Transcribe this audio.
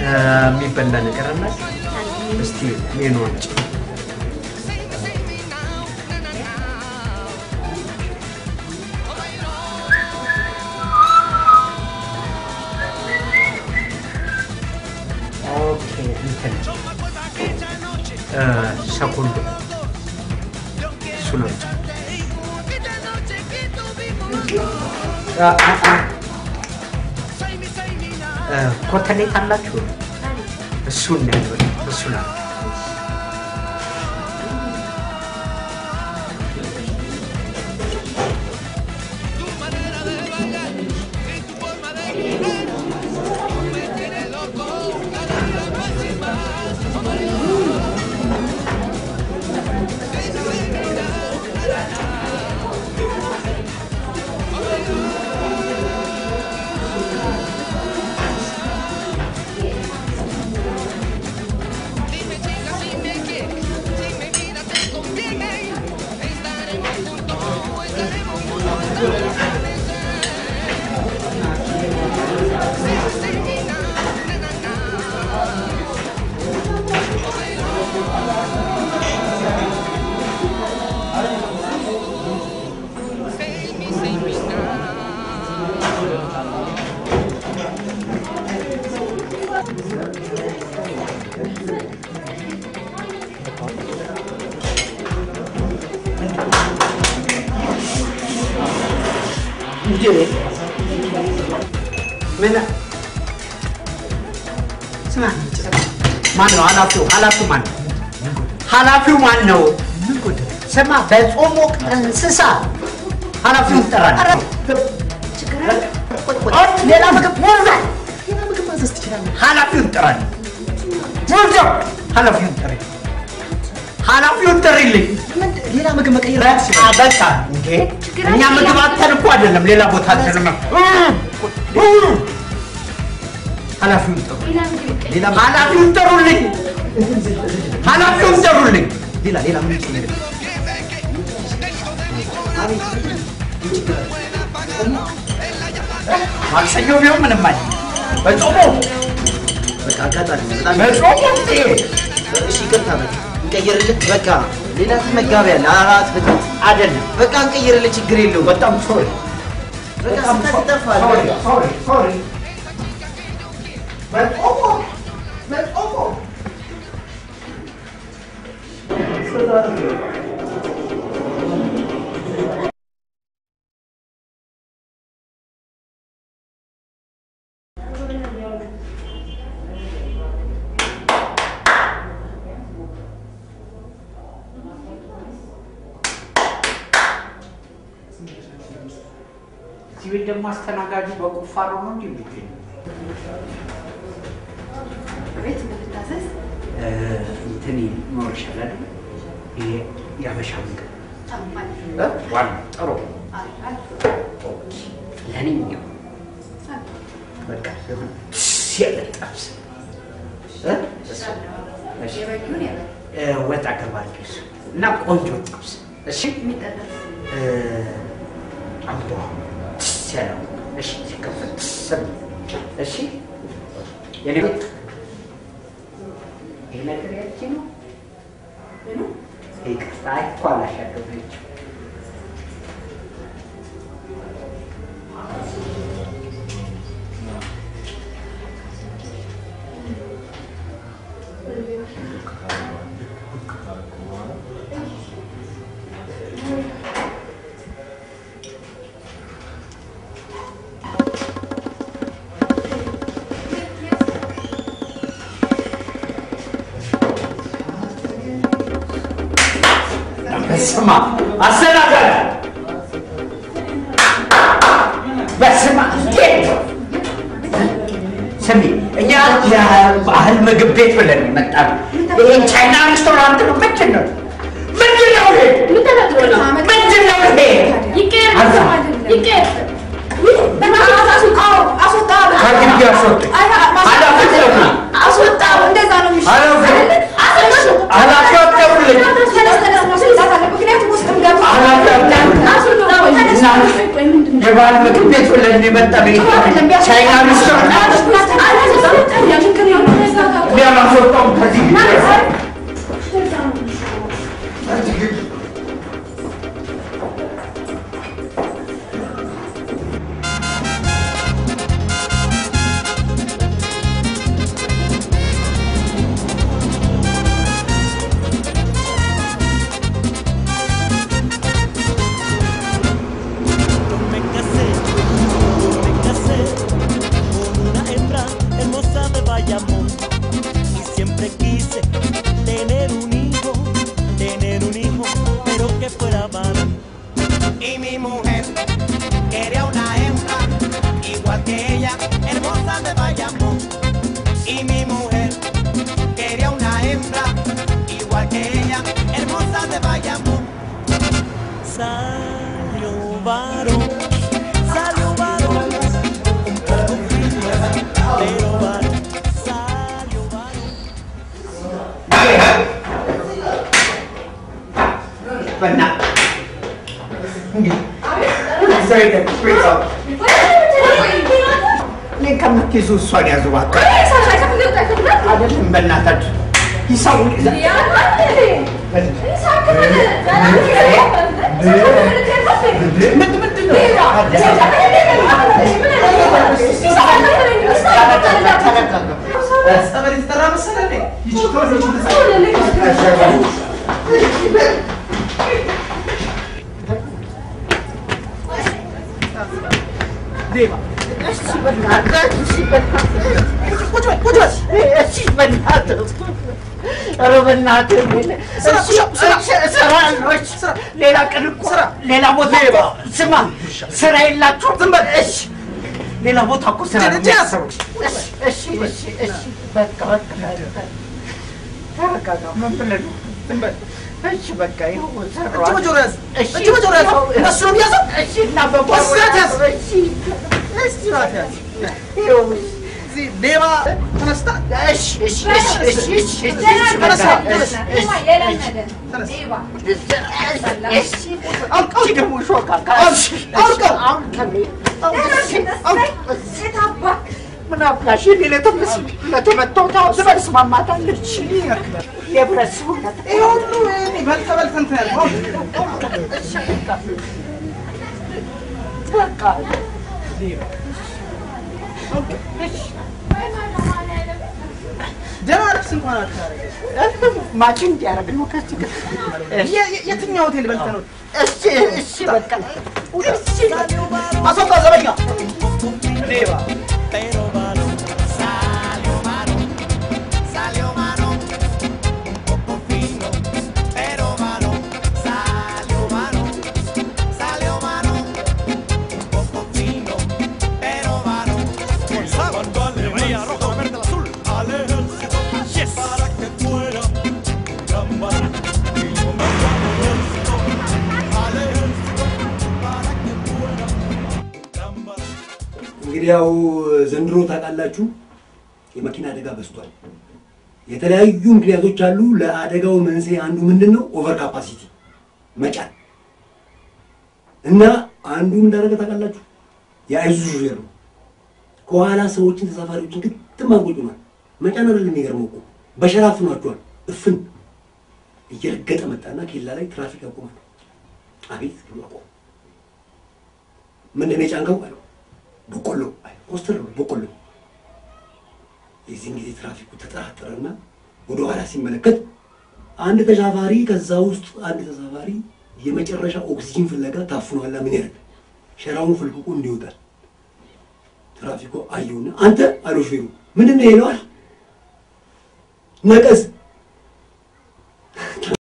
የሚበላ ነገር አለ? እስቲ ሜኑ አምጪ። ኦኬ እንትን እ ሰኮንዶ እሱን አምጪ። አ- አ- አ- እ ኮተሌት አላችሁ? እሱን ነው ያለው። እሱን አለ እንጂ ምን ስማ፣ ማን ነው ኃላፊው? ኃላፊው ማን ነው? ኃላፊው ማን ነው? ስማ፣ በጾም ወቅት እንስሳ ኃላፊውን ትጠራለህ። ሌላ ምግብ ሞልቷል። ሌላ ምግብ ማዘዝ ትችላለህ። ኃላፊውን ጥራልኝ። ሞልቷል። ኃላፊውን ጥሪ። ኃላፊውን ጥሪልኝ። ምንድን- ሌላ ምግብ መቀየር በቃ ትችላለህ። በቃ እንዴ እኛ ምግብ አተን እኮ አይደለም ሌላ ቦታ አተን ኃላፊውን ጥሩ ሌላ ኃላፊውን ጥሩልኝ ኃላፊውን ጥሩልኝ ሌላ ሌላ ምን ይችላል? ማክሰኞ ቢሆን ምንም አለ በጾሙ በቃ አጋጣሚ ነው። በጣም በጾሙ እንዴ እሺ፣ ይቅርታ በቃ እንቀይርልህ። በቃ ሌላ መጋቢያ አለ አራት ፍታት አይደለም በቃ እንቀይርልህ። ችግር የለውም። በጣም ሶሪ በቃ በጣም ስህተት ይጠፋል። ሶሪ ሶሪ ሶሪ በጾሙ በጾሙ እዚህ ቤት ደግሞ አስተናጋጁ በቁፋሮ ነው እንዲህ የሚገኘው። ቤት ምትታዘዝ እንትን ይኖርሻል አይደል? ይሄ የአበሻ ምግብ ጫማል እ? ዋናው ጥሩ ኦኬ። ለእኔም ይኸው በቃ የሆነ ደስ ያለ ጥብስ እ? እሺ። የበጊውን ያበ እ፣ ወጥ አገባለሁ እሱ እና ቆንጆ ጥብስ እሺ። የሚጠበስ እ፣ አምቦ ደስ ያለ እሺ። ሲከፈት ደስ የሚል እሺ። የኔ ቤት ይሄ ነገር ያቺ ነው ምኑ ይቅርታ እኮ አላሻገረችም። በስማ አስተናጋጅ በስማ እንዴት ስሚ፣ እኛ የባህል ምግብ ቤት ብለን መጣን። ይሄ ቻይና ሬስቶራንት ነው። ምንድን ነው ምንድን ነው ይሄ? ምን ተነግሮ ነው? ምንድን ነው ይሄ? ይቀየር አዛ። ይቀየር ከግቢ አስወጡኝ። ኃላፊ አትደውሉ። አስወጣው። እንደዛ ነው የሚሻለው። ኃላፊ- አስወጣው። ኃላፊ አትደውልኝ። ተነስ፣ ተነስ፣ ማስወጣት አለ። ምክንያቱም ውስጥም ገብቶ ኃላፊ አትደውልኝ። አስወጣው። ተነስ። ቆይ ምንድን ነው? የባህል ምግብ ቤት ብለን የመጣ ቤት ቻይና ሬስቶራንት አላስወጣውም ከዚህ ግቢ። me casé, me casé con una hembra hermosa de Bayamón y siempre quise tener un hijo, tener un hijo, pero que fuera varón. y mi mujer quería una hembra igual que ella, hermosa de Bayamón. Y mi mujer quería una hembra igual que ella, hermosa de Bayamón. Salió varón, salió varón, un poco frío, pero varón, salió varón. በእናትህ እንግዲህ እዛ ሄደህ ቤተሰብ እኔን ከምትይዙ እሷን ያዙ እባክህ። አይደለም በእናታችሁ ሂሳቡን ይዘህ ምንድን ምንድን ነው? ጸበል የተጠራ መሰለህ እንዴ? ሌባ እሺ በእናትህ እሺ በእናትህ ቁጭ በል ቁጭ በል እሺ በእናትህ ኧረ በእናትህ እሺ እሺ እሰራለሁ እሺ ሌላ ቀን እኮ ሌላ ቦታ እኮ ስማ ስራ የላችሁም ዝም በል እሺ ሌላ ቦታ እኮ ስራ ነው የሚያሰሩት እሺ እሺ እሺ እሺ በቃ በቃ ተረጋጋ ምን ብለህ ነው ዝም በል እሺ በቃ ይኸው ሰራሁ እጅ በጆሮ ያዝ። እሺ እጅ በጆሮ ያዝ። እሱ ነው የሚያዘው። እሺ እና በጓሮ በስርዓት ያዝ። እሺ ስርዓት ያዝ። ይኸው እዚህ ሌባ ተነስታ እሺ እሺ እሺ እሺ እሺ እሺ ተነሳ፣ እሺ እሺ አውቀው ደግሞ ሾካ አውቀው ምን አባሽ እኔ ለተመስ ለተመታሁት አውስ ማማታለች የብረት ሰውነት ይሄ ሁሉ እኔ በልተ በልተ እንትን ያልከው እሺ በቃ ደህና ልብስ እንኳን አታረገ። ማች እንዲያደርግ ነው ከዚህ ጋር የ- የ- የትኛው ሆቴል በልተ ነው? እሺ እሺ በቃ እሺ አስወጣ ዘበኛ ሌባ Pero varón, Salió varón, salió varón, un poco fino, pero varón, salió varón, salió varón, un poco fino, pero varón. Cuando al veía rojo, verde, el azul, al ejército, yes. para que fuera gran varón. Y yo me llamo ejército, al ejército, para que fuera gran varón. እንግዲህ ያው ዘንድሮ ታውቃላችሁ የመኪና አደጋ በዝቷል። የተለያዩ ምክንያቶች አሉ። ለአደጋው መንስኤ አንዱ ምንድን ነው? ኦቨር ካፓሲቲ መጫን እና አንዱ ምን እንዳደረገ ታውቃላችሁ? የአይሱዙ ሹፌር ነው። ከኋላ ሰዎችን ተሳፋሪዎችን ግጥም አድርጎ መጫን አይደለም የሚገርመው እኮ በሸራ አፍኗቸዋል። እፍን እየረገጠ መጣና ኬላ ላይ ትራፊክ ያቆማል። አቤት ብሎ አቆመ። ምንድን ነው የጫንከው አለው። በቆሎ አይ፣ ኮስተር ነው በቆሎ። የዚህን ጊዜ ትራፊኩ ተጠራጠረና ወደ ኋላ ሲመለከት አንድ ተሳፋሪ ከዛ ውስጥ አንድ ተሳፋሪ የመጨረሻ ኦክሲጂን ፍለጋ ታፍኗላ። ምን ያደርግ ሸራውን ፍልቅቁ እንዲወጣል። ትራፊኩ አየውና አንተ አለው ሹፌሩ ምንድን ነው ይለዋል። ነቀዝ